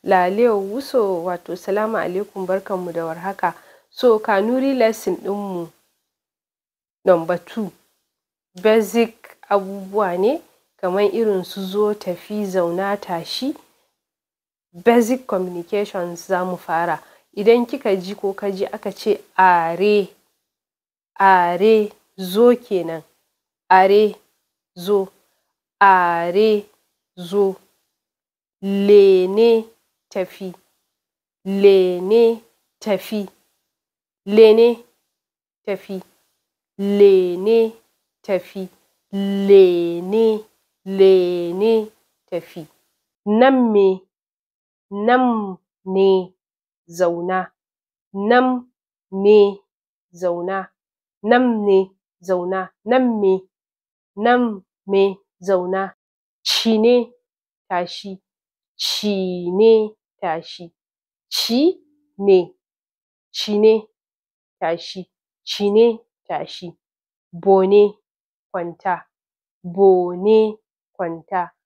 Lale Wuso wato salamu alaikum barkanmu da warhaka. So Kanuri lesson ɗinmu number two basic abubuwa ne kamar irin su zo, tafi, zauna, tashi. Basic communications za mu fara. Idan kika ji ko ka ji aka ce are, are zo kenan. Are zo, are zo. Lene tafi, lene tafi, lene tafi, lene tafi, lene, lene tafi. Nan me, nan ne zauna, nan ne zauna, nan ne zauna, nan me, nan me zauna. Ci ne tashi, ci ne tashi, ci ne, ci ne tashi, ci ne tashi. Bo ne kwanta, bo ne kwanta,